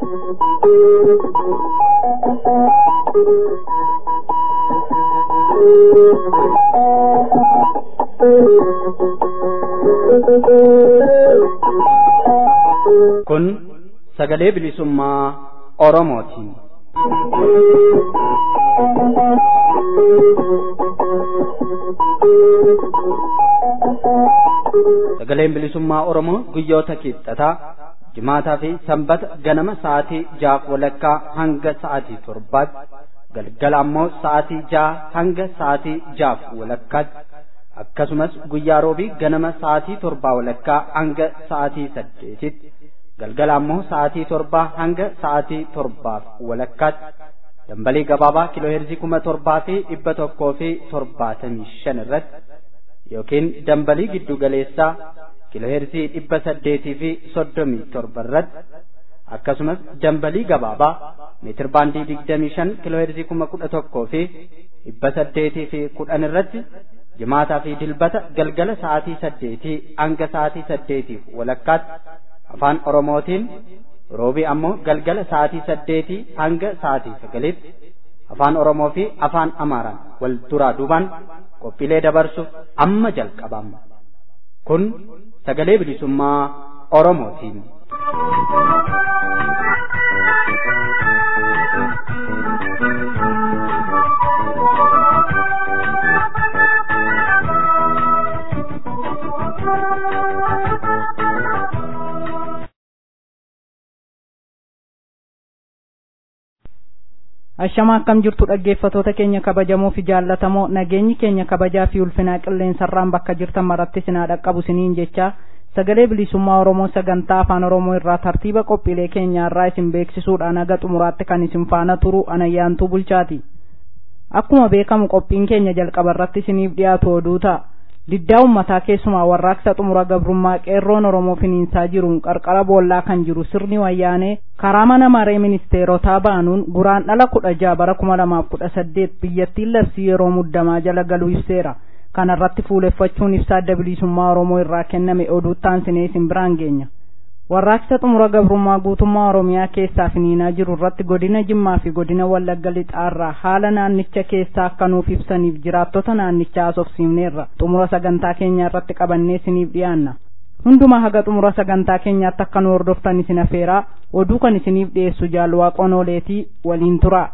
Kun sagalee bilisummaa Oromooti. Sagaleen bilisummaa Oromoo guyyoota kibxataa jimaataa fi sanbata ganama sa'aatii jaaf walakkaa hanga sa'aatii torbaatti galgala ammoo sa'aatii jaha hanga sa'aatii jaaf walakkaatti akkasumas guyyaa roobii ganama sa'aatii torbaa walakkaa hanga sa'aatii saddeetitti galgala ammoo sa'aatii torbaa hanga sa'aatii torbaaf walakkaatti dambalii gabaabaa kiilooheerzii kuma torbaa fi dhibba tokkoo fi torbaatamii shan irratti yookiin dambalii giddu galeessaa kiilooheerzii dhibba saddeetii fi soddomii torba irratti akkasumas dambalii gabaabaa meetir baandii digdamii shan kiilooheerzii kuma kudha tokkoo fi dhibba saddeetii fi kudhan irratti jimaataa fi dilbata galgala sa'aatii saddeetii hanga sa'aatii saddeetiif walakkaatti afaan oromootiin roobii ammoo galgala sa'aatii saddeetii hanga sa'aatii sagaliitti afaan oromoo fi afaan amaaraan wal duraa duubaan qophiilee dabarsuuf amma jalqabama kun sagalee bilisummaa oromootiin. Ashamaa akkam jirtu dhaggeeffatoota keenya kabajamoo fi jaallatamoo nageenyi keenya kabajaa fi ulfinaa qilleensarraan bakka jirtan maratti sinaa dhaqqabu siniin jecha sagalee bilisummaa Oromoo sagantaa afaan Oromoo irraa tartiiba qophiilee keenyaarraa isin beeksisuudhaan haga xumuraatti kan isin faana turu anayyaantuu bulchaati. Akkuma beekamu qophiin keenya jalqaba irratti isiniif dhiyaatu oduu ta'a. Diddaa uummataa keessumaa warraaqsa xumura gabrummaa qeerroon Oromoo finiinsaa jiruun qarqara boollaa kan jiru sirni wayyaanee karaa mana maree ministeerotaa baanuun guraandhala kudha jaha bara kuma lamaaf kudha saddeet biyyattiin labsii yeroo muddamaa jala galuu ibseera. Kana irratti fuuleffachuun ibsa adda bilisummaa Oromoo irraa kenname oduuttaan sinee isin biraan geenya. Warraaqsa xumura gabrummaa guutummaa Oromiyaa keessaa finiinaa jiru irratti godina Jimmaa fi godina Wallagga Lixaarraa haala naannicha keessaa akka nuuf ibsaniif jiraattota naannichaa haasofsiifneerra xumura sagantaa keenyaa irratti qabannee isiniif dhiyaanna. Hundumaa haga xumura sagantaa keenyaatti akka nu hordoftan isin afeeraa oduu kan isiniif dhiyeessu jaalwaaqoon ooleetii waliin turaa.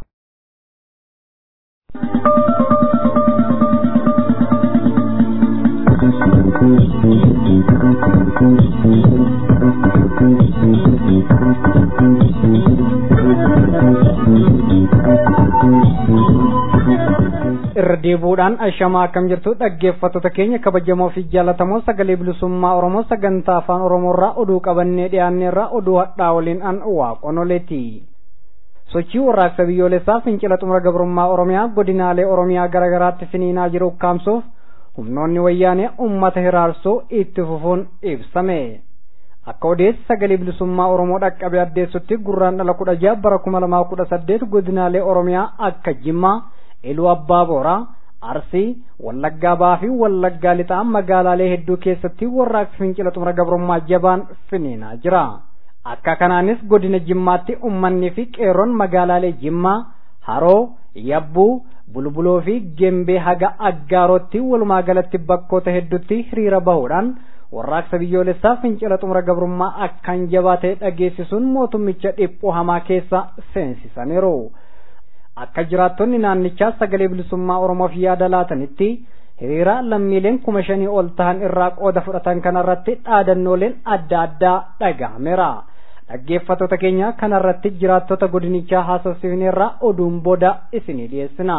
irra deebuudhaan ashamaa akkam jirtu dhaggeeffattoota keenya kabajamoo fi jaallatamoo sagalee bilisummaa oromoo sagantaa afaan oromoorraa oduu qabannee dhiyaanneerraa oduu hadhaa waliin an waaqonoleeti sochii warraaqsa biyyoolessaa fincila xumura gabrummaa oromiyaa godinaalee oromiyaa garaagaraatti finiinaa jiru ukkaamsuuf humnoonni wayyaanee ummata hiraarsuu itti fufuun ibsame akka odeessi sagalee bilisummaa oromoo dhaqqabe addeessutti gurraandhala kudha jaha bara kuma lamaa kudha saddeet godinaalee oromiyaa akka jimmaa iluu abbaa booraa arsii wallaggaa baa fi wallaggaa lixaa magaalaalee hedduu keessatti warraaqsi fincila xumura gabrummaa jabaan finiinaa jira akka kanaanis godina jimmaatti ummanni fi qeerroon magaalaalee jimmaa haroo yabbuu bulbuloo fi gembee haga aggaarootti walumaa galatti bakkoota hedduutti hiriira bahuudhaan warraaqsa biyyoolessaa fincila xumura gabrummaa akkaan jabaa ta'e dhageessisuun mootummicha dhiphoo hamaa keessa seensisaniiru. akka jiraattonni naannichaa sagalee bilisummaa oromoof yaada laatanitti hiriira lammiileen kuma shanii ol ta'an irraa qooda fudhatan kanarratti dhaadannooleen adda addaa dhagahameera dhaggeeffattoota keenya kanarratti jiraattota godinichaa haasofsiifneerraa oduun booda isinii dhiyeessina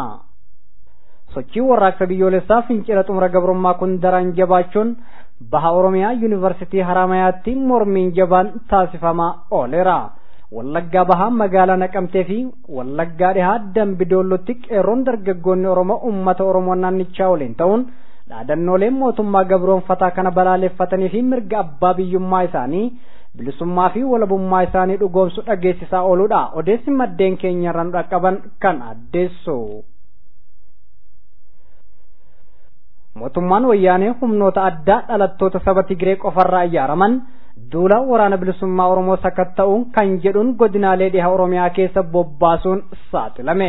sochii warraaqsa biyyoolessaa fincila xumura gabrummaa kun daran jabaachuun baha oromiyaa yuunivarsitii haramayaatti mormiin jabaan taasifamaa ooleera wallaggaa bahaa magaalaa naqamtee fi wallaggaa dhihaa dambidoollotti qeerroon dargaggoonni oromoo ummata oromoo naannichaa waliin ta'uun dhaadannoolee mootummaa gabroonfataa kana balaaleffatanii fi mirga abbaa biyyummaa isaanii bilisummaa fi walabummaa isaanii dhugoomsu dhageessisaa ooluudha odeessi maddeen keenya irraa nu dhaqqaban kan addeessu. mootummaan wayyaanee humnoota addaa dhalattoota saba Tigree qofarraa ijaaraman duula waraana bilisummaa oromoo sakatta'uun kan jedhuun godinaalee dhiha oromiyaa keessa bobbaasuun saaxilame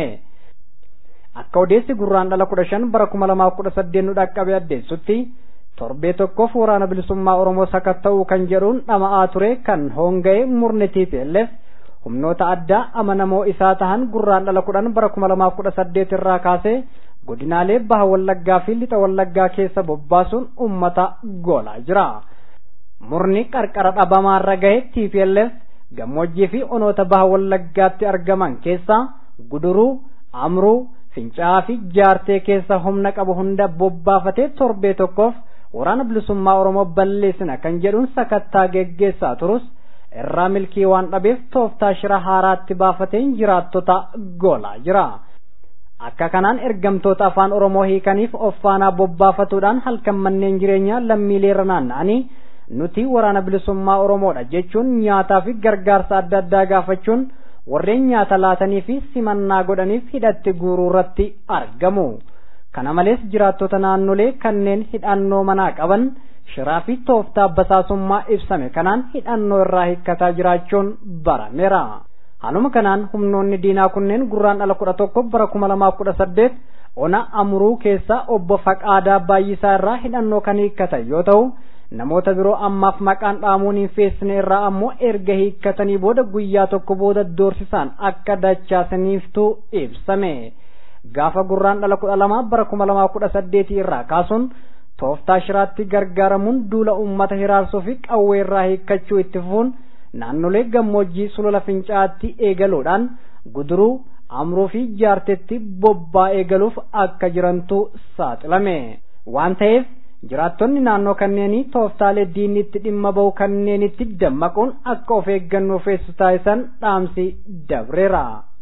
akka odeessi gurraan dhala kudha shan bara kuma lamaaf kudha saddeet nu dhaqqabe addeessutti torbee tokkoof waraana bilisummaa oromoo sakatta'uu kan jedhuun dhama'aa ture kan hoonga'e murni TPLF humnoota addaa amanamoo isaa tahan gurraan dhala kudhan bara kuma lamaaf kudha saddeet irraa kaasee godinaalee baha wallaggaa fi lixa wallaggaa keessa bobbaasuun ummata goolaa jira. Murni qarqara dhabamaarra gahe TPLF gammoojjii fi onoota baha wallaggaatti argaman keessaa guduruu, amruu, fincaa'aa fi jaartee keessa humna qabu hunda bobbaafatee torbee tokkoof waraana bilisummaa Oromoo balleessina kan jedhuun sakattaa geggeessaa turus irraa milkii waan dhabeef tooftaa shira haaraatti baafateen jiraattota goolaa jira. Akka kanaan ergamtoota afaan Oromoo hiikaniif offaanaa bobbaafatuudhaan halkan manneen jireenyaa lammiileerra naanna'anii nuti waraana bilisummaa Oromoodha jechuun nyaataa fi gargaarsa adda addaa gaafachuun warreen nyaata laatanii fi simannaa godhaniif hidhatti guuruu irratti argamu. Kana malees jiraattota naannolee kanneen hidhannoo manaa qaban shiraa fi tooftaa basaasummaa ibsame kanaan hidhannoo irraa hiikkataa jiraachuun barameera. Haaluma kanaan humnoonni diinaa kunneen gurraan dhala kudha tokko bara kuma lamaaf kudha saddeet ona amruu keessa obbo Faqaadaa Baay'isaa irraa hidhannoo kan hiikkatan yoo ta'u namoota biroo ammaaf maqaan dhaamuun hin feessine irraa ammoo erga hiikkatanii booda guyyaa tokko booda doorsisaan akka dachaasaniiftu ibsame. Gaafa gurraan dhala kudha lamaa bara kuma lamaa kudha saddeetii irraa kaasuun tooftaa shiraatti gargaaramuun duula uummata hiraarsuu fi qawwee irraa hiikkachuu itti fufuun naannolee gammoojjii sulula fincaa'aatti eegaluudhaan guduruu amruu fi jaartetti bobbaa eegaluuf akka jirantu saaxilame waan ta'eef jiraattonni naannoo kanneenii tooftaalee diinni itti dhimma ba'u kanneenitti dammaquun akka of eeggannoo feessu taasisan dhaamsi dabreera.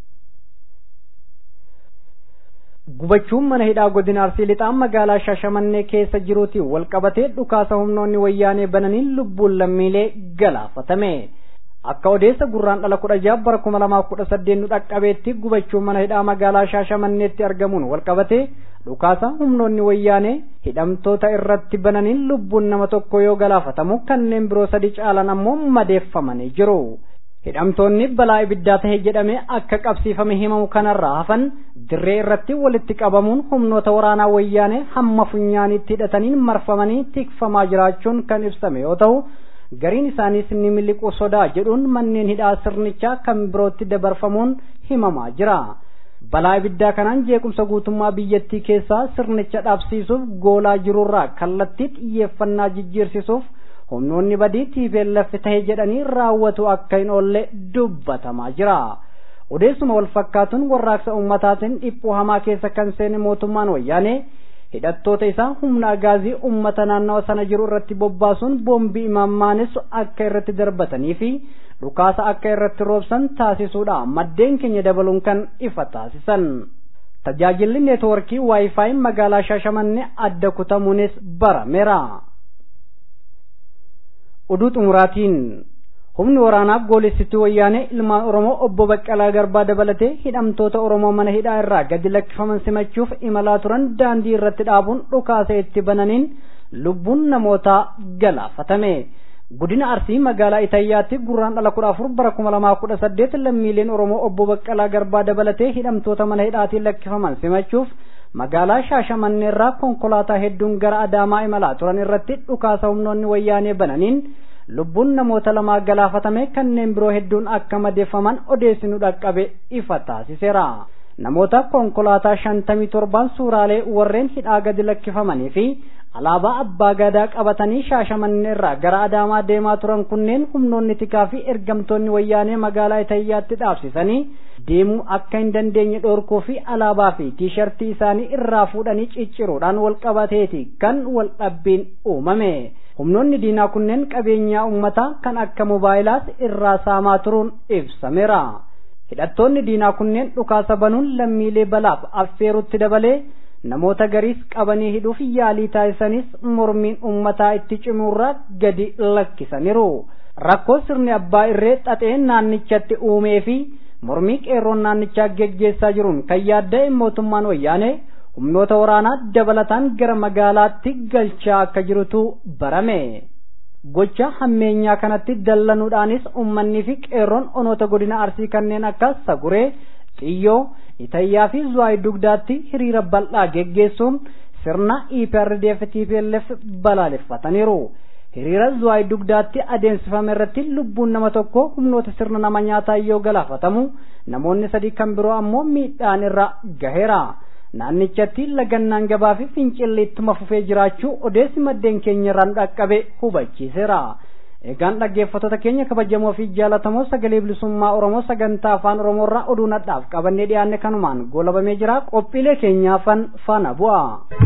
gubachuun mana hidhaa godina arsii lixaan magaalaa shaashamannee keessa jiruutiin wal qabatee dhukaasa humnoonni wayyaanee bananiin lubbuun lammiilee galaafatame. Akka odeessa gurraan dhala kudha jaha bara kuma lamaaf kudha saddeet nu dhaqqabeetti gubachuun mana hidhaa magaalaa shaashamanneetti argamuun wal qabatee dhukaasa humnoonni wayyaanee hidhamtoota irratti bananiin lubbuun nama tokko yoo galaafatamu kanneen biroo sadi caalan ammoo madeeffamanii jiru. hidhamtoonni balaa ibiddaa tahe jedhamee akka qabsiifame himamu kanarraa hafan dirree irratti walitti qabamuun humnoota waraanaa wayyaanee hamma funyaaniitti hidhataniin marfamanii tikfamaa jiraachuun kan ibsame yoo ta'u gariin isaaniis ni miliquu sodaa jedhuun manneen hidhaa sirnichaa kan birootti dabarfamuun himamaa jira. balaa ibiddaa kanaan jeequmsa guutummaa biyyattii keessaa sirnicha dhaabsiisuuf goolaa jirurraa kallattii xiyyeeffannaa jijjiirsisuuf humnoonni badii TPLF tahe jedhanii raawwatu akka hin oolle dubbatamaa jira. Odeessuma wal fakkaatuun warraaqsa ummataatiin dhiphuu hamaa keessa kan seene mootummaan wayyaanee hidhattoota isaa humna agaazii ummata naannawa sana jiru irratti bobbaasuun boombii imaammaanessu akka irratti darbatanii fi dhukaasa akka irratti roobsan taasisuudha maddeen keenya dabaluun kan ifa taasisan. Tajaajilli neetwoorkii waayifaayi magaalaa Shaashamannee adda kutamuunis barameera. oduu xumuraatiin humni waraanaa goolessituu wayyaanee ilmaan oromoo obbo Baqqalaa Garbaa dabalatee hidhamtoota oromoo mana hidhaa irraa gadi lakkifaman simachuuf imalaa turan daandii irratti dhaabuun dhukaasa itti bananiin lubbuun namootaa galaafatame. Godina Arsii magaalaa Itayyaatti gurraan dhala kudha afur bara kuma lamaa kudha saddeet lammiileen Oromoo obbo Baqqalaa Garbaa dabalatee hidhamtoota mana hidhaatiin lakkifaman simachuuf magaalaa Shaashamannee irraa konkolaataa hedduun gara Adaamaa imalaa turan irratti dhukaasa humnoonni wayyaanee bananiin lubbuun namoota lamaa galaafatame kanneen biroo hedduun akka madeeffaman odeessinu dhaqqabe ifa taasiseera. Namoota konkolaataa shantamii torban suuraalee warreen hidhaa gadi lakkifamanii fi alaabaa abbaa gadaa qabatanii shaashamannee irraa gara adaamaa deemaa turan kunneen humnoonni tikaa fi ergamtoonni wayyaanee magaalaa Itayyaatti dhaabsisanii deemuu akka hin dandeenye dhoorkuu fi alaabaa fi tiishartii isaanii irraa fuudhanii cicciruudhaan wal qabateeti kan wal dhabbiin uumame. Humnoonni diinaa kunneen qabeenyaa uummataa kan akka moobaayilaa irraa saamaa turuun ibsameera. Hidhattoonni diinaa kunneen dhukaasa banuun lammiilee balaaf affeerutti dabalee namoota gariis qabanii hidhuuf yaalii taasisanis mormiin uummataa itti cimuurraa gadi lakkisaniiru. Rakkoo sirni abbaa irree xaxee naannichatti uumee fi mormii qeerroon naannichaa geggeessaa jiruun kan yaadda'e mootummaan wayyaanee humnoota waraanaa dabalataan gara magaalaatti galchaa akka jirutu barame. gocha hammeenyaa kanatti dallanuudhaanis ummannii fi qeerroon onoota godina arsii kanneen akka saguree xiyyoo itayyaa fi zuwaay dugdaatti hiriira bal'aa geggeessuun sirna eprdf tplf balaaleffataniiru hiriira zuwaay dugdaatti adeemsifame irratti lubbuun nama tokko humnoota sirna nama nyaataa yoo galaafatamu namoonni sadii kan biroo ammoo miidhaan irra gaheera naannichatti lagannaan gabaa fi fincilli ittuma fufee jiraachuu odeessi maddeen keenya irraan dhaqqabe hubachiiseera egaan dhaggeeffattoota keenya kabajamoo fi jaalatamoo sagalee bilisummaa oromoo sagantaa afaan oromoo irraa oduu nadhaaf qabannee dhiyaanne kanumaan goolabamee jira qophiilee keenyaafan faana bu'a.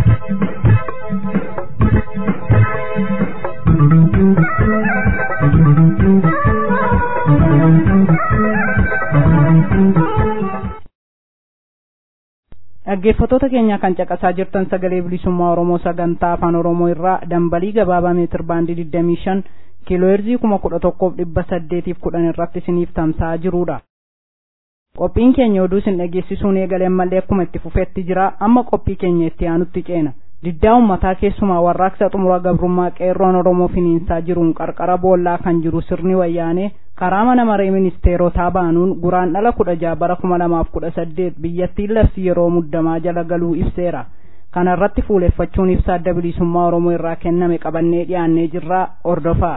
dhaggeeffattoota keenya kan caqasaa jirtan sagalee bilisummaa oromoo sagantaa afaan oromoo irraa dambalii gabaabaa meetir baandii digdamii shan kiilooherzii kuma kudha tokkoof dhibba saddeetiif kudhan irratti isiniif tamsa'aa jirudha. qophiin keenya oduu isin dhageessisuun eegalee ammallee akkuma itti fufeetti jira amma qophii keenya itti aanutti ceena. diddaa ummataa keessumaa warraaqsa xumura gabrummaa qeerroon oromoo finiinsaa jiruun qarqara boollaa kan jiru sirni wayyaanee karaa mana maree ministeerotaa baanuun guraan dhala kudha jaha bara kuma lamaaf kudha saddeet biyyattiin labsii yeroo muddamaa jala galuu ibseera kana irratti fuuleffachuun ibsa adda bilisummaa oromoo irraa kenname qabannee dhiyaannee jirra ordofaa.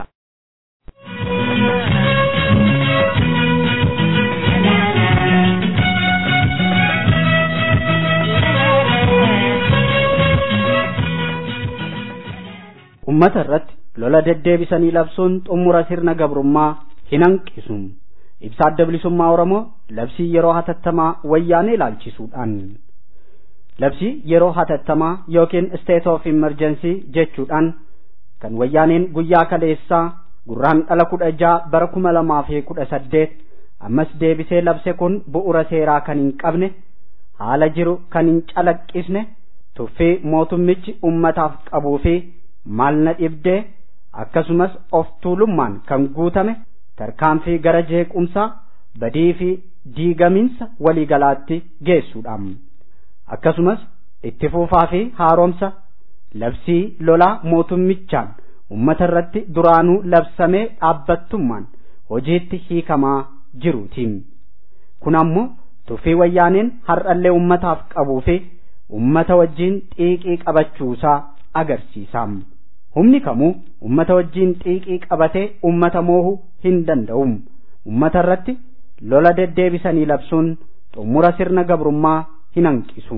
ummata irratti lola deddeebisanii labsuun xumura sirna gabrummaa hin hanqisu ibsa adda bilisummaa oromoo labsii yeroo hatattamaa wayyaanee ilaalchisuudhaan labsii yeroo hatattamaa yookiin state of emergency jechuudhaan kan wayyaaneen guyyaa kaleessaa gurraan dhala kudha jaha bara kuma lamaa fi kudha saddeet ammas deebisee labse kun bu'ura seeraa kan hin qabne haala jiru kan hin calaqqisne tuffii mootummichi ummataaf qabuu fi maal na dhibdee akkasumas of tuulummaan kan guutame tarkaanfii gara jeequmsaa badii fi diigamiinsa waliigalaatti geessuudhaan akkasumas itti fuufaa fi haaromsa labsii lolaa mootummichaan ummata irratti duraanuu labsamee dhaabbattummaan hojiitti hiikamaa jiruutiin kun ammoo tuffii wayyaaneen har'allee ummataaf qabuu fi ummata wajjiin xiiqii qabachuusaa agarsiisa. humni kamuu ummata wajjiin xiiqii qabatee ummata moohuu hin danda'u ummata irratti lola deddeebisanii labsuun xumura sirna gabrummaa hin hanqisu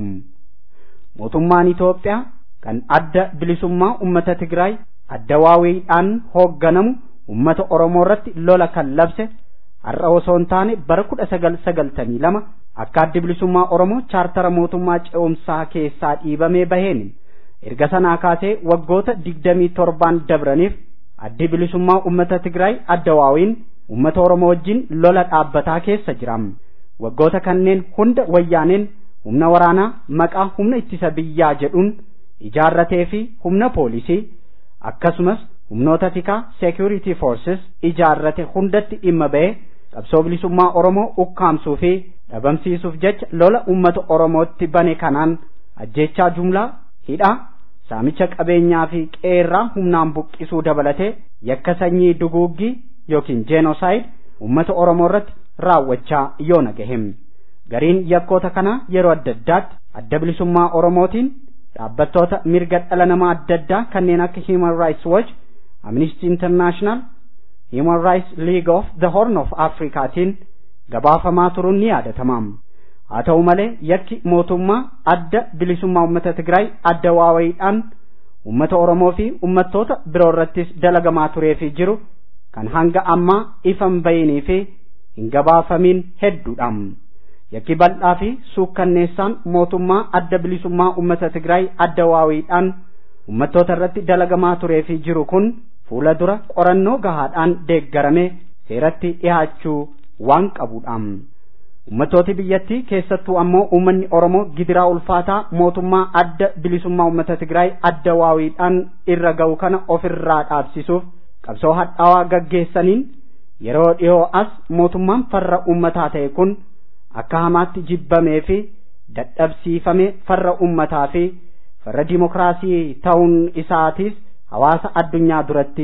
mootummaan Itoophiyaa kan adda bilisummaa ummata Tigraay adda waawiidhaan hoogganamu ummata Oromoo irratti lola kan labse har'a osoo hin taane bara kudha sagal sagaltamii lama akka addi bilisummaa Oromoo chaartara mootummaa ce'umsaa keessaa dhiibamee baheen erga sanaa kaasee waggoota digdamii torbaan dabraniif addi bilisummaa ummata Tigraay adda waawiin ummata Oromoo wajjin lola dhaabbataa keessa jira. Waggoota kanneen hunda wayyaaneen humna waraanaa maqaa humna ittisa biyyaa jedhuun ijaarratee fi humna poolisii akkasumas humnoota tikaa security forces ijaarrate hundatti dhimma ba'ee qabsoo bilisummaa Oromoo ukkaamsuu fi dhabamsiisuuf jecha lola ummata Oromootti bane kanaan ajjechaa jumlaa hidhaa saamicha qabeenyaa fi qeerraa humnaan buqqisuu dabalatee yakka sanyii duguuggii yookiin jenosaayid ummata oromoo irratti raawwachaa yoo nagahem gariin yakkoota kanaa yeroo adda addaatti adda bilisummaa oromootiin dhaabbattoota mirga dhala namaa adda addaa kanneen akka human rights watch amnesty international human rights league of the horn of africaatiin gabaafamaa turuun ni yaadatama haa ta'u malee yakki mootummaa adda bilisummaa uummata Tigraay adda waawayiidhaan uummata Oromoo fi uummattoota biroo irrattis dalagamaa turee fi jiru kan hanga ammaa ifan bayinii fi hin gabaafamiin hedduudha. Yakki bal'aa fi suukkanneessaan mootummaa adda bilisummaa uummata Tigraay adda waawayiidhaan uummattoota irratti dalagamaa turee fi jiru kun fuula dura qorannoo gahaadhaan deeggaramee seeratti dhihaachuu waan qabuudha. Uummattooti biyyattii keessattuu ammoo uummanni Oromoo gidiraa ulfaataa mootummaa adda bilisummaa uummata Tigraay adda waawiidhaan irra ga'u kana ofirraa dhaabsisuuf qabsoo hadhaawaa gaggeessaniin yeroo dhiyoo as mootummaan farra uummataa ta'e kun akka hamaatti jibbamee fi dadhabsiifamee farra uummataa fi farra dimokiraasii ta'uun isaatiis hawaasa addunyaa duratti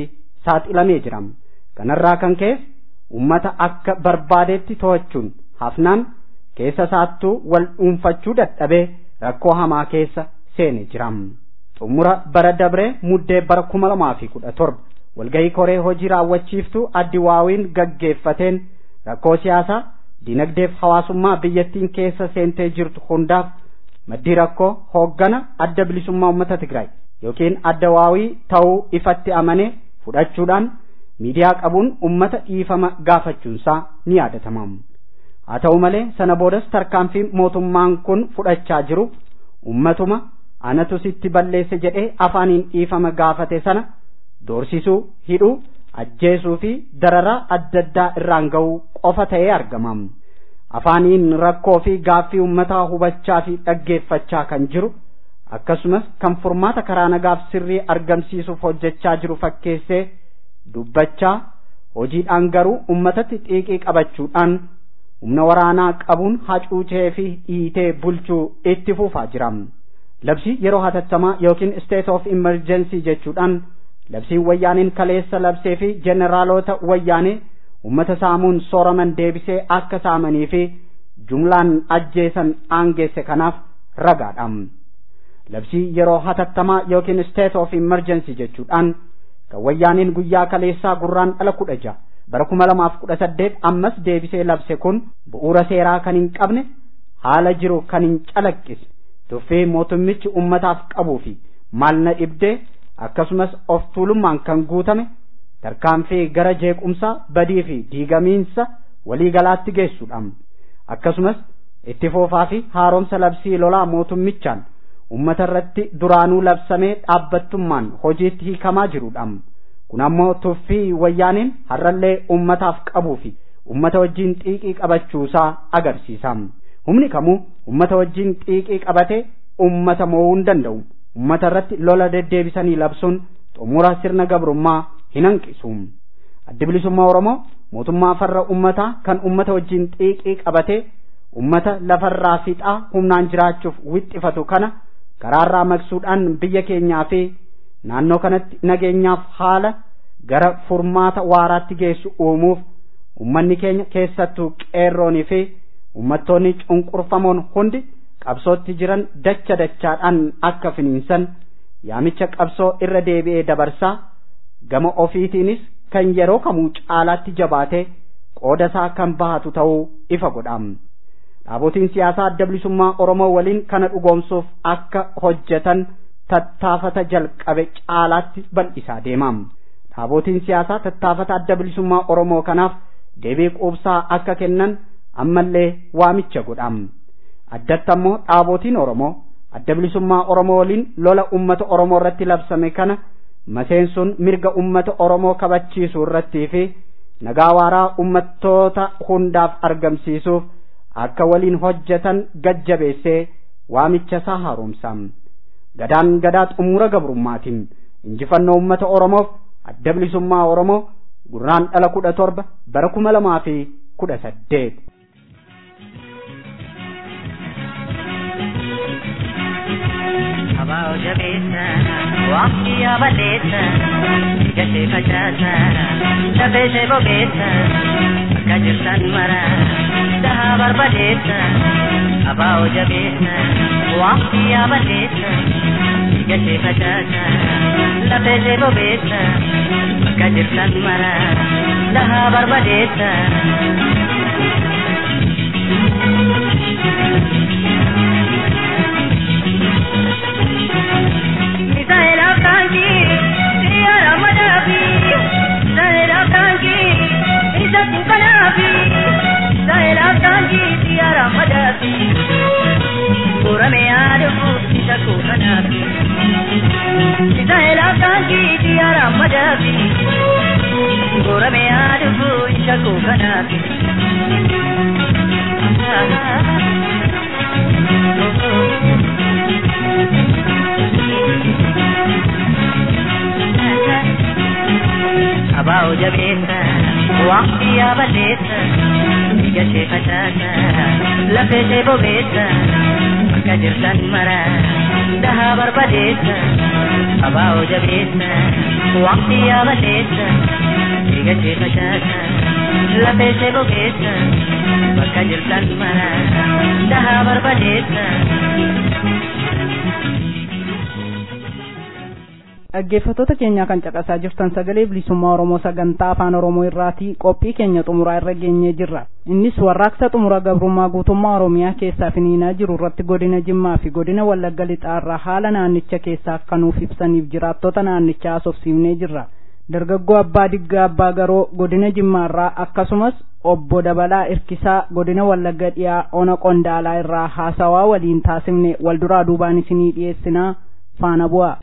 saaxilamee jira kanarraa kan ka'e ummata akka barbaadetti to'achuun hafnaan keessa saattuu wal dhuunfachuu dadhabee rakkoo hamaa keessa seene jira xumura bara dabree muddee bara kuma lamaa fi kudha torba walgahii koree hojii raawwachiiftuu addi waawiin gaggeeffateen rakkoo siyaasaa dinagdeef hawaasummaa biyyattiin keessa seentee jirtu hundaaf maddii rakkoo hooggana adda bilisummaa uummata Tigraay yookiin adda waawii ta'uu ifatti amanee fudhachuudhaan miidiyaa qabuun uummata dhiifama gaafachuunsaa ni yaadatama. Haa ta'u malee sana boodas tarkaanfii mootummaan kun fudhachaa jiru uummatuma anatu sitti balleesse jedhee afaaniin dhiifama gaafate sana doorsisuu hidhuu ajjeesuu fi dararaa adda addaa irraan ga'uu qofa ta'ee argama. Afaaniin rakkoo fi gaaffii uummataa hubachaa fi dhaggeeffachaa kan jiru akkasumas kan furmaata karaa nagaaf sirrii argamsiisuuf hojjechaa jiru fakkeessee dubbachaa hojiidhaan garuu uummatatti xiiqii qabachuudhaan humna waraanaa qabuun hacuucee fi dhiitee bulchuu itti fufaa jira. Labsii yeroo hatattamaa yookiin state of emergency jechuudhaan labsiin wayyaaniin kaleessa labsee fi jeneraalota wayyaanee ummata saamuun sooraman deebisee akka saamanii fi jumlaan ajjeesan aangeesse kanaaf ragaadha. Labsii yeroo hatattamaa yookiin state of emergency jechuudhaan kan wayyaaniin guyyaa kaleessaa gurraan dhala kudha ja'a bara kuma lamaaf kudha saddeet ammas deebisee labse kun bu'uura seeraa kan hin qabne haala jiru kan hin calaqqisne tuffii mootummichi ummataaf qabuu fi maal na dhibdee akkasumas of tuulummaan kan guutame tarkaanfii gara jeequmsaa badii fi diigamiinsa waliigalaatti geessuudha akkasumas itti foofaa fi haaromsa labsii lolaa mootummichaan ummata irratti duraanuu labsamee dhaabbattummaan hojiitti hiikamaa jiruudha kun ammoo tuffii wayyaaniin har'allee ummataaf qabuu fi ummata wajjiin xiiqii qabachuusaa agarsiisa humni kamuu ummata wajjiin xiiqii qabatee ummata mo'uu hin danda'u ummata irratti lola deddeebisanii labsuun xumura sirna gabrummaa hin hanqisu addi bilisummaa oromoo mootummaa farra ummataa kan ummata wajjiin xiiqii qabatee ummata lafarraa fixaa humnaan jiraachuuf wixxifatu kana karaarraa maqsuudhaan biyya keenyaa fi naannoo kanatti nageenyaaf haala gara furmaata waaraatti geessu uumuuf ummanni keenya keessattuu qeerroonii fi ummattoonni cunqurfamoon hundi qabsootti jiran dacha dachaadhaan akka finiinsan yaamicha qabsoo irra deebi'ee dabarsaa gama ofiitiinis kan yeroo kamuu caalaatti jabaatee qooda isaa kan bahatu ta'uu ifa godham dhaabotiin siyaasaa adda bilisummaa oromoo waliin kana dhugoomsuuf akka hojjetan tattaafata jalqabe caalaatti bal'isaa deemam dhaabotiin siyaasaa tattaafata adda bilisummaa oromoo kanaaf deebii quubsaa akka kennan ammallee waamicha godham addatti ammoo dhaabotiin oromoo adda bilisummaa oromoo waliin lola ummata oromoo irratti labsame kana maseensuun mirga ummata oromoo kabachiisuu irrattii fi nagaa waaraa ummattoota hundaaf argamsiisuuf akka waliin hojjetan gajjabeessee waamicha isaa haaromsa gadaan gadaa xumura gabrummaatiin injifannoo ummata oromoof adda bilisummaa oromoo gurraan dhala kudha torba bara kuma lamaa fi kudha saddeet. Abaa jabeessa waqtii yaabaleessa gashee facaasa dafee ishee bobeessa akka jirtan mara dhahaa barbadeessa abaa jabeessa waqtii yaabaleessa gashee facaasa dafee ishee bobeessa akka jirtan mara dhahaa barbadeessa. Abaa jabeessa waqtii yaabaleessa gashee facaasa lafee ishee bobeessa akka jirtan mara dhahaa barbadeessa abaa'oo jabeessa waqtii yaabaleessa dhiiga ishee facaasa lafee ishee bobeessa bakka jirtan mara dhahaa barbadeessa. dhaggeeffattoota keenyaa kan caqasaa jirtan sagalee bilisummaa oromoo sagantaa afaan oromoo irraatii qophii keenya xumuraa irra geenyee jirra innis warraaqsa xumura gabrummaa guutummaa oromiyaa keessaa finiinaa jiru irratti godina jimmaa fi godina wallagga lixaarraa haala naannicha keessaa akka nuuf ibsaniif jiraattota naannichaa haasofsiifnee jirra dargaggoo abbaa diggaa abbaa garoo godina jimmaarraa akkasumas obbo dabalaa irkisaa godina wallagga dhiyaa ona qondaalaa irraa haasawaa waliin taasifne walduraa duubaan isinii dhiyeessinaa faana bu'aa.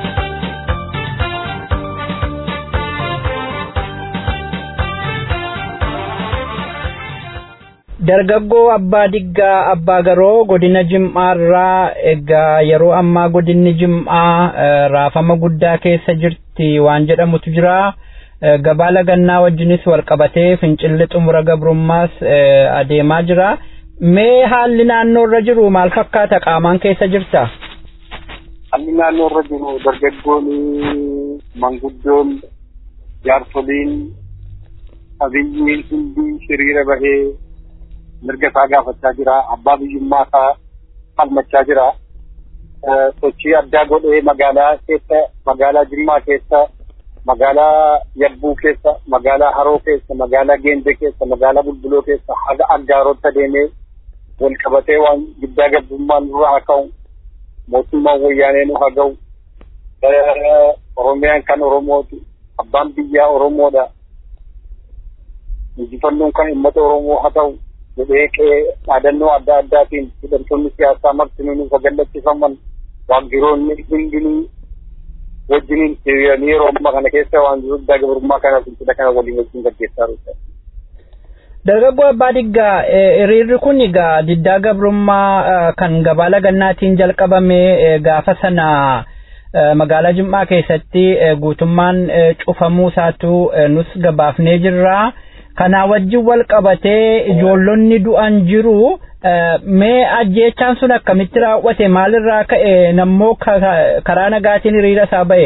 dargaggoo abbaa diggaa abbaa garoo godina jim'aarraa egaa yeroo ammaa godinni jim'aa raafama guddaa keessa jirti waan jedhamutu jira gabaa lagannaa wajjinis walqabatee fincilli xumura gabrummaas adeemaa jira mee haalli naannoo irra jiru maal fakkaata qaamaan keessa jirta haalli naannoo irra jiru dargaggoon manguddoon jaarsoliin abiyyiin hundi hiriira bahee mirga isaa gaafachaa jira abbaa biyyummaa isaa falmachaa jira sochii addaa godhee magaalaa keessa magaalaa jimmaa keessa magaalaa yabbuu keessa magaalaa haroo keessa magaalaa geendee keessa magaalaa bulbuloo keessa haga aggaarotti adeemee wal qabatee waan guddaa gabrummaan dura haa ka'u mootummaan wayyaanee nu haa ga'u oromiyaan kan oromooti abbaan biyyaa oromoodha injifannoon kan uummata oromoo haa ta'u jedhee qe'ee dhaadannoo adda addaatiin hidhamtoonni siyaasaa martinuu nu sagallachiifaman waajjiroonni hundinuu wajjiniin hiriiranii yeroo ammaa kana keessa waan guddaa gabrummaa kana fincila kana waliin wajjin gaggeessaa jiru. Dargaggoo Abbaa Diggaa hiriirri kun egaa diddaa gabrummaa kan gabaa lagannaatiin jalqabame gaafa sana magaalaa Jimmaa keessatti guutummaan cufamuu isaatu nus gabaafnee jirra. kanaa wajjin wal qabatee ijoollonni du'an jiru mee ajjeechaan sun akkamitti raawwate maalirraa ka'e nammoo karaa nagaatiin hiriira isaa ba'e.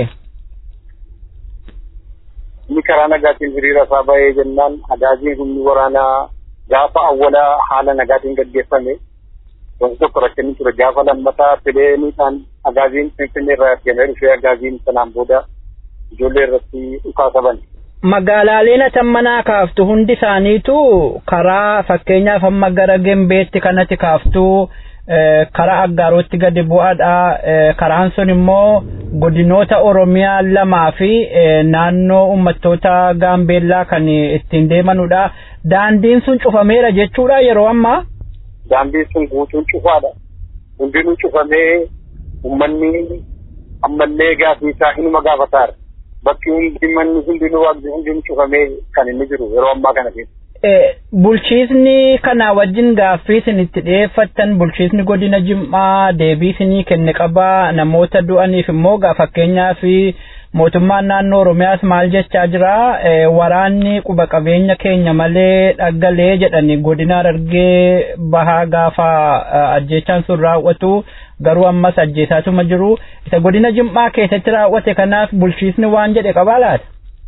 Inni karaa nagaatiin hiriira isaa ba'ee jennaan agaaziin humni waraanaa gaafa awwalaa haala nagaatiin gaggeeffame wanti tokko rakkinni ture gaafa lammataa fileeniidhaan agaaziin finfinnee irraa ergamee dhufee agaaziin sanaan booda ijoollee irratti dhukaasa bane. magaalaaleen atan manaa kaaftu hundi isaaniitu karaa fakkeenyaaf amma gara gembeetti kanatti kaaftu karaa aggaarootti gadi bu'aadha karaan sun immoo godinoota oromiyaa lamaa fi naannoo uummattoota gaambeellaa kan ittiin deemanudha daandiin sun cufameera jechuudha yeroo ammaa. daandiin sun guutuun cufaadha hundinuu cufamee uummanni ammallee gaafii isaa hinuma gaafataara. bakki hundi manni hundinuu waaqni hundinuu cufamee kan inni jiru yeroo ammaa kana keessa. Bulchiisni kana wajjin gaaffii isin itti dhiyeeffattan bulchiisni godina Jim'aa deebii isinii kenne qabaa namoota du'aniif immoo fakkeenyaa fi mootummaan naannoo Oromiyaas maal jechaa jira waraanni quba qabeenya keenya malee dhaggalee jedhani godina Harargee bahaa gaafa ajjeechaan sun raawwatu garuu ammas ajjeesaatuma jiru isa godina Jim'aa keessatti raawwate kanaaf bulchiisni waan jedhe qabaa laata?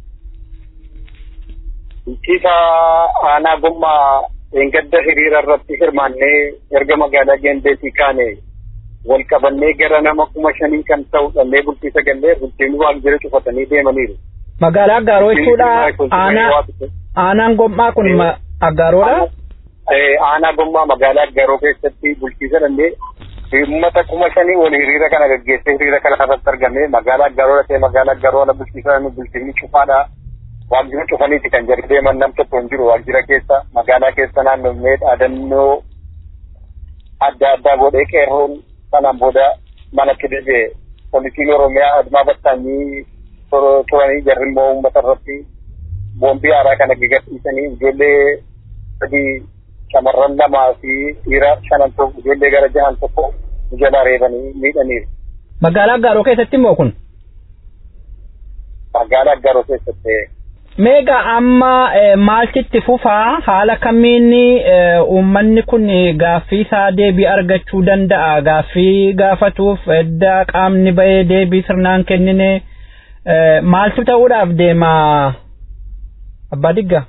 Bulchiisa aanaa gommaa eengadda hiriira irratti hirmaannee erga magaalaa Gendeetii kaane wal qabannee gara nama kuma shanii kan ta'u dhannee bulchiisa gallee bulchiinni waajjira cufatanii deemaniiru. Magaalaa Aggaaroo jechuudha aanaan gommaa kun Aggaaroodha? Aanaa gommaa magaalaa Aggaaroo keessatti bulchiisa dhannee uummata kuma shanii wal hiriira kana gaggeessee hiriira kana irratti argame magaalaa Aggaaroo ta'ee magaalaa Aggaaroo ala bulchiisa bulchiinni cufaadha. waajjira cufaniiti kan jedhu deeman nam tokko hin jiru waajjira keessa magaalaa keessa naannofnee dhaadannoo adda addaa godhee qeerroon sanaan booda manatti deebi'e poolisiin oromiyaa admaa battaanii turanii jarri immoo uummata irratti boombii haaraa kana gaggasiisanii ijoollee sadii shamarran lamaa fi dhiira shanan tokko ijoollee gara jahan tokko jala reebanii miidhaniiru. Magaalaa Aggaaroo keessatti immoo kun? Magaalaa Aggaaroo keessatti. Meega amma maaltitti fufaa haala kamiin uummanni kun gaaffii isaa deebii argachuu danda'a gaaffii gaafatuuf edda qaamni bahee deebii sirnaan kennine maaltu ta'uudhaaf deema abbaa digga.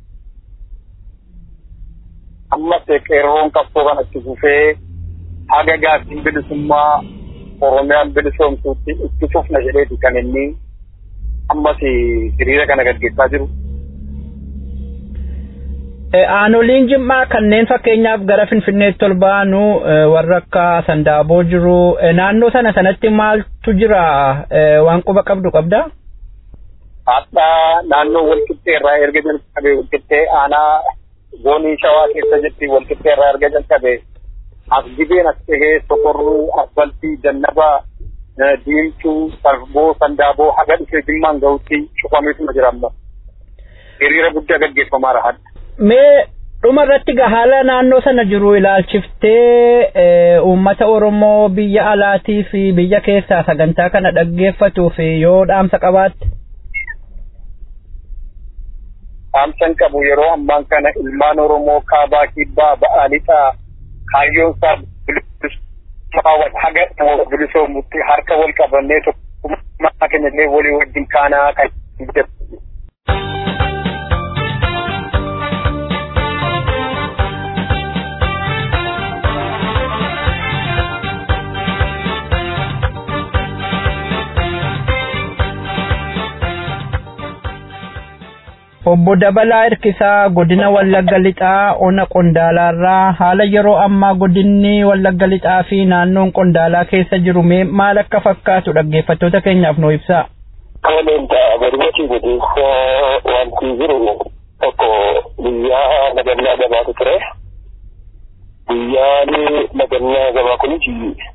Ammas qeerroon qabsoo kanatti fufee haga gaaffiin bilisummaa Oromiyaan bilisoomsuutti itti fufna jedheeti kan inni ammas hiriira kana gaggeessaa jiru. Aanoliin jimmaa kanneen fakkeenyaaf gara Finfinneetti ol ba'anu warra akka Sandaaboo jiru naannoo sana sanatti maaltu jira waan quba qabdu qabda? Haadha naannoo walqixxee irraa erga jalqabe walqixxee aanaa goonii shawaa keessa jirti walqixxee irraa erga jalqabe as gibeen as dhihee sokorruu asfaltii jannabaa diimtuu sarboo sandaaboo haga dhufee jimmaan gahutti cufameetuma jira amma hiriira guddaa gaggeeffamaa rahan. Mee dhuma irratti haala naannoo sana jiru ilaalchiftee uummata Oromoo biyya alaatii fi biyya keessaa sagantaa kana dhaggeeffatuuf yoo dhaamsa qabaatte. Dhaamsan qabu yeroo ammaan kana ilmaan Oromoo kaabaa kibbaa ba'aa lixaa kaayyoon isaa bilisummaa haga bilisoomutti harka wal qabannee tokkummaa keenya illee walii wajjin kaanaa kan jedhu. Obbo Dabalaa Hirkisaa godina Wallagga Lixaa ona Qondaalaarraa haala yeroo ammaa godinni Wallagga Lixaa fi naannoon Qondaalaa keessa jiru mee maal akka fakkaatu dhaggeeffattoota keenyaaf nuu ibsaa. Toleen ta'a barbaachii godinsa wanti jiru tokko guyyaa nagannaa gabaatu ture. Guyyaan nagannaa gabaa kunis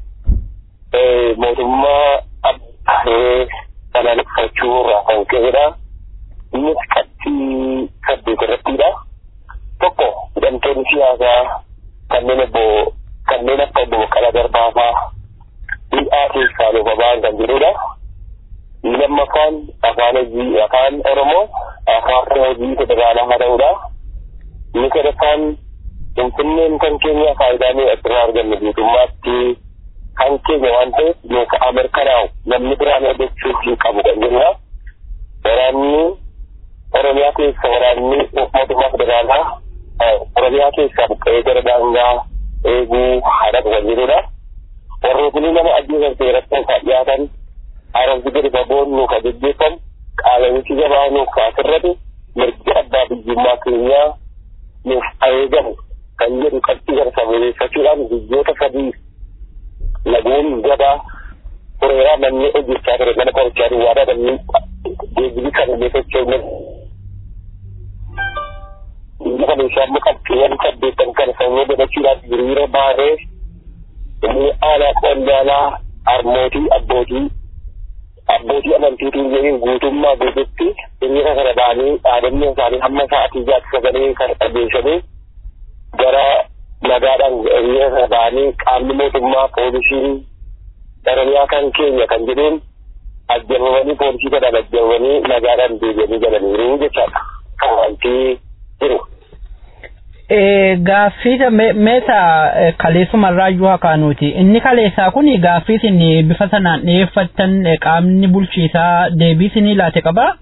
mootummaa abbaaree balaaleffachuu irraa kan ka'edha. innis qabxii saddeet irrattidha. Tokko hidhamtoonni siyaasaa kanneen obbo kanneen akka obbo Baqqalaa Garbaa hidhaa keessaa nuuf ba'an kan jedhudha. Lammaffaan afaan hojii afaan Oromoo afaan hojii federaalaa haa ta'udha. Inni sadaffaan Finfinneen kan keenya faayidaa nuyi asirraa argannu guutummaatti kan keenya waan ta'eef yookaan mirkanaa'u namni biraan argachuuf hin qabu kan jirudha. Waraanni Oromiyaa keessa waraanni mootummaa federaalaa Oromiyaa keessaa buqqa'ee gara daangaa eeguu haadha kan jirudha. Warrootni nama ajjeesan seeratti kan dhiyaatan haaromsi gadi fagoon nuuf gaggeeffamu qaala'insi gabaa nuuf kaasirratu mirga abbaa biyyummaa keenyaa nuuf eegamu kan jedhu qabxii gara samuuleeffachuudhaan biyyoota sadii laguun gabaa fureeraa namni hojjechaa ture mana qorichaa duwwaadhaa namni geejjibi kan illee sochoonu biyya kana isaan muqaqqeewwan saddeettan kana sanyii godhachuudhaaf hiriira baanee inni aanaa qondaalaa harmootii abbootii abbootii amantiitiin jedhee guutummaa guututti hiriira kana baanee dhaadannoo isaanii hamma sa'aatii jaatti sagalee kan dhageessanii gara nagaadhaan hiriira kana baanee qaamni mootummaa poolisiin Oromiyaa kan keenya kan jedhuun ajjabamanii poolisii kanaan ajjabamanii nagaadhaan deebi'anii galaniiru jechaadha. Kan wanti jiru. Gaaffii meesa kaleessumarraa iyyuu hakaanuuti. Inni kaleessaa kun gaaffii isin bifa sanaan dhiyeeffattan qaamni bulchiisaa deebii isinii laate qabaa?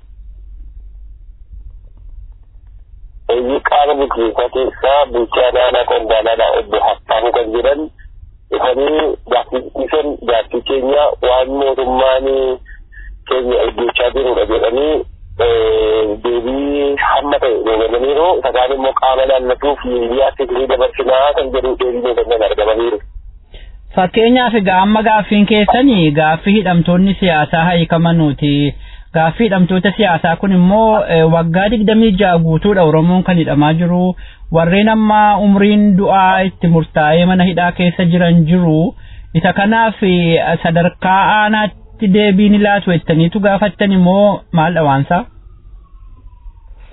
Inni qaama bulchiisaa keessaa bulchaa naannoo qondaalaadhaa obbo Haffaamu kan jedhan dhufanii gaaffiisan gaaffii keenya waan mootummaan keenya hojjechaa jirudha jedhanii deebii hamma ta'e deebi'aniiru isaan immoo qaama naannatuuf miidiyaatti isinii dabarsinaa kan jedhu deebii mootummaan argamaniiru. Fakkeenyaaf egaa amma gaaffiin keessanii gaaffii hidhamtoonni siyaasaa hiikamanuuti. Gaaffii hidhamtoota siyaasaa kun immoo waggaa digdamii ja'a guutuudha Oromoon kan hidhamaa jiru. Warreen amma umriin du'aa itti murtaa'ee mana hidhaa keessa jiran jiru. Isa kanaaf sadarkaa aanaatti deebii ni laatu jettaniitu gaafattan immoo maal dhawaansaa?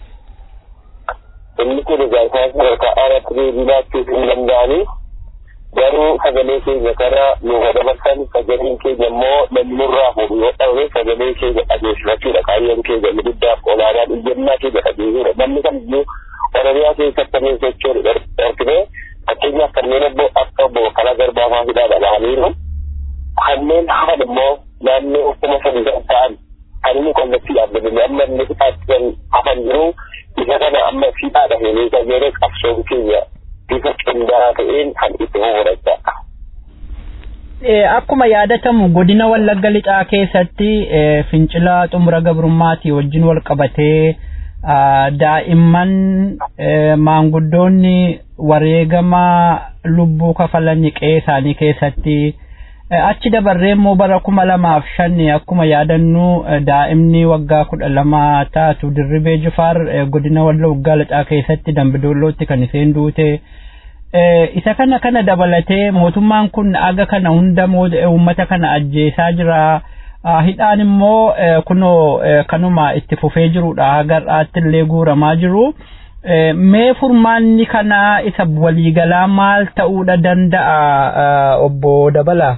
Inni kun egaa isaan sadarkaa aanaatti deebii laachuuf hin danda'anii garuu sagalee keenya kara nuuf dabarsan sagaleen keenya immoo namni nurraa fuudhu yoo ta'e sagalee keenya dhageessifachuudha kaayyoon keenya inni guddaaf olaanaan iyyannaa keenya dhageessuudha namni kamiyyuu oromiyaa keessatti kanneen sochoonu dhorkine fakkeenyaaf kanneen obbo akka obbo Baqqalaa Garbaa fa'aa dhalaniiru kanneen hafan immoo naannoo kuma sadi kan ta'an kan inni kallattii dhaabbatanii amma inni fixaatti hafan jiru isa kana amma fiixaadha heenee sagalee qabsoon keenya bifa qindaa'aa ta'een kan itti horadha. Akkuma yaadatamu godina Wallagga Lixaa keessatti fincila xumura gabrummaatii wajjin wal qabatee daa'imman maanguddoonni wareegama lubbuu kafalan qe'ee isaanii keessatti achi dabarree immoo bara kuma lamaaf shan akkuma yaadannu daa'imni waggaa kudha lama taatu dirribee jifaar godina Wallagga Lixaa keessatti dambidollootti kan isheen duute. isa kana kana dabalatee mootummaan kun aga kana hunda uummata kana ajjeesaa jira hidhaan immoo kunoo kanuma itti fufee jirudha har'aatti illee guuramaa jiru mee furmaanni kana isa waliigalaa maal ta'uudha danda'a obbo Dabalaa.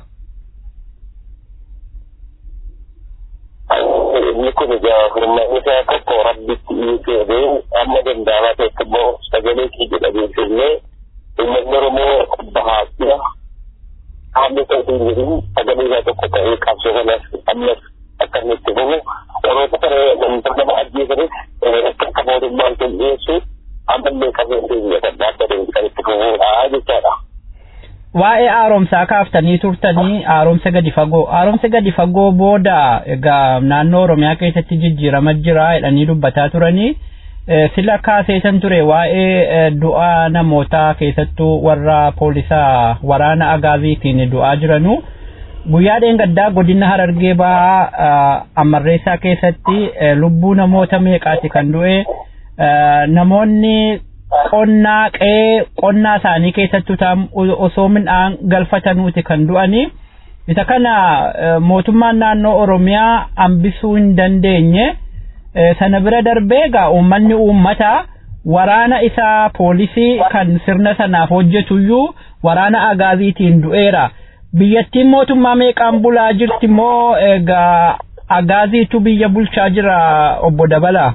inni kun egaa furmaanni isaa tokko rabbitti dhiyeessee amma danda'amaa ta'etti immoo sagalee keenya dhageessifnee uummanni oromoo bahaadha haalli ta'uun jedhu sagalee isaa tokko ta'ee qabsoo kanas ammas akka inni itti fufu warroota kana wantoota nama ajjeesanis akka akka mootummaan kun dhiyeessu ammallee qabeen keenya kan dhaabbatee kan itti fufuudha jechaadha. Waa'ee haaromsaa kaaftanii turtanii haaromsa gadi fagoo haaromsa gadi fagoo booda egaa naannoo Oromiyaa keessatti jijjiirama jira jedhanii dubbataa turanii. sila kaaseetan ture waa'ee du'aa namootaa keessattuu warra poolisaa waraana agaaziitiin du'aa jiranu guyyaa dheengaddaa godina harargee bahaa ammarreessaa keessatti lubbuu namoota meeqaati kan du'e namoonni qonnaa qe'ee qonnaa isaanii keessattuu osoo midhaan galfatanuuti kan du'anii isa kana mootummaan naannoo oromiyaa hambisuu hin dandeenye. sana bira darbee egaa uummanni uummataa waraana isaa poolisii kan sirna sanaaf hojjetuyyuu waraana agaaziitiin du'eera. Biyyattiin mootummaa meeqaan bulaa jirti moo egaa agaaziitu biyya bulchaa jira obbo Dabalaa?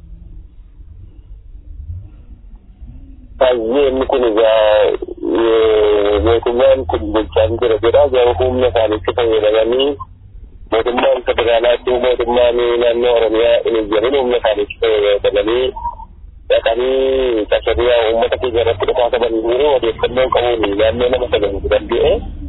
Baay'ee inni kun egaa mootummaan kun bulchaa jira jedha garuu humna isaaniitti fayyadamanii mootummaan federaalaatti mootummaan naannoo oromiyaa hin jedhin humna isaaniitti fayyadamanii dhaqanii tasabiyaa uummata keenya irratti dhufaa qaban jiru odeeffannoo qabuun naannoo nama sagantu danda'e.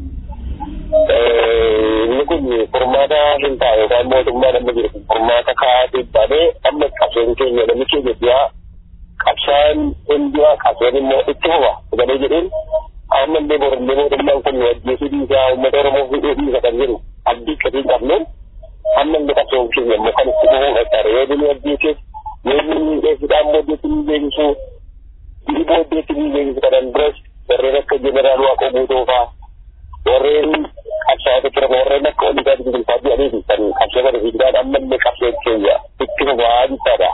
Inni kun furmaata hin ta'a yookaan mootummaa namni jiru furmaata kaa'atee baanee amma qabsoon keenya namni keenya du'aa qabsaan hin du'aa qabsoon immoo itti fufa sagalee jedhuun amma illee borillee mootummaan kun ajjeesuu dhiisaa uummata oromoo hidhuu dhiisa kan jedhu abdii akkasii qabnu amma illee qabsoon keenya immoo kan itti fufuu qaqqaara yoo bini ajjeeseef yoo bini dheessuudhaan booddeetti ni beeksisu bini booddeetti ni beeksisu kanan biras warreen akka jeneraal waaqoo guutuu fa'aa warreen qabsaa'ota tura warreen akka oliigaa biqilfaa jedhanii kan qabsoo kana fiidaan amma illee qabsoon keenya itti fufaa jechaadha.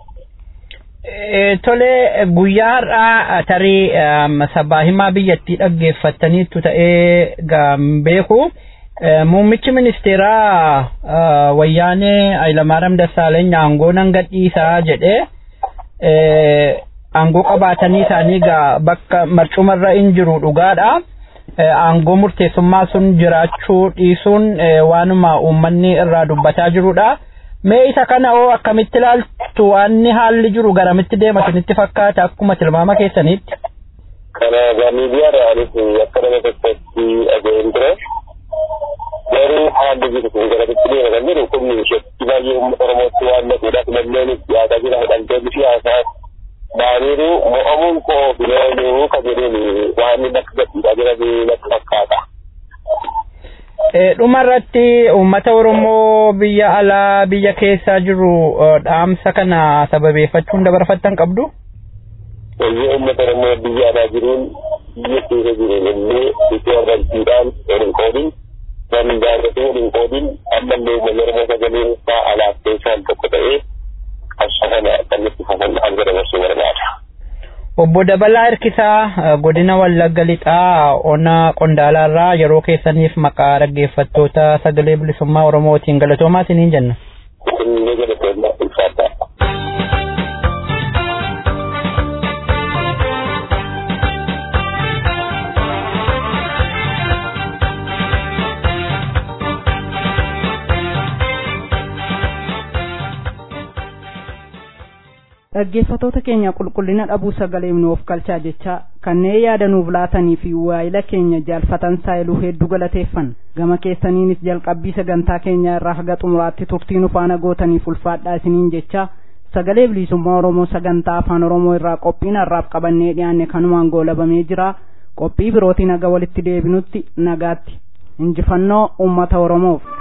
Tole guyyaa har'aa tarii sabaa himaa biyyattii dhaggeeffattaniittu ta'ee beeku. Muummichi ministeeraa wayyaanee Hayilamaariyaam Dassaaleeny aangoo nan gadhiisaa jedhee aangoo qabaatanii isaanii bakka marcumarra hin jiru dhugaadha. Aangoo murteessummaa sun jiraachuu dhiisuun waanuma uummanni irraa dubbataa jirudha. Mee isa kana oo akkamitti ilaaltu waanni haalli jiru garamitti deema isinitti fakkaata akkuma tilmaama keessaniitti. Kana miidiyaadhaanis akka nama tokkotti dhaga'een ture. garuu haalli jiru kun garamitti deema kan jedhu kun ishee baay'ee uummata oromootti waan naqudhaaf lameen dhiyaataa jira hidhamtoonni siyaasaa baaniiru mo'amuun koo filoonuu kan jedhuun waan bakka gadhiisaa jiran natti fakkaata. Dhuma irratti uummata Oromoo biyya alaa biyya keessaa jiru dhaamsa kana sababeeffachuun dabarfattan qabdu? Wayyee uummata Oromoo biyya alaa jiruun biyya keessa jiru illee itti amantiidhaan waliin qoodin danda'anii waliin qoodin ammallee uummanni Oromoo sagaleen isaa alaaf keessaan tokko ta'ee qabsoo kana kan itti fufan hanga dabarsuu barbaada. Obbo obbo Dabalaa Hirkisaa godina Wallagga Lixaa ona Qondaalaarraa yeroo keessaniif maqaa dhaggeeffattoota sagalee bilisummaa Oromootiin galatoomaa isiniin jenna. Inni galatoomaa ulfaataa. dhaggeeffatoota keenya qulqullina dhabuu sagalee nuuf galchaa jecha kanneen yaada nuuf laatanii fi waa'ila keenya jaalfatan saayiluu hedduu galateeffan gama keessaniinis jalqabbii sagantaa keenya irraa haga xumuraatti turtii nu faana gootaniif ulfaadhaa isiniin jecha sagalee bilisummaa oromoo sagantaa afaan oromoo irraa qophiin har'aaf qabannee dhiyaanne kanumaan goolabamee jira qophii birootiin haga walitti deebinutti nagaatti injifannoo ummata oromoof.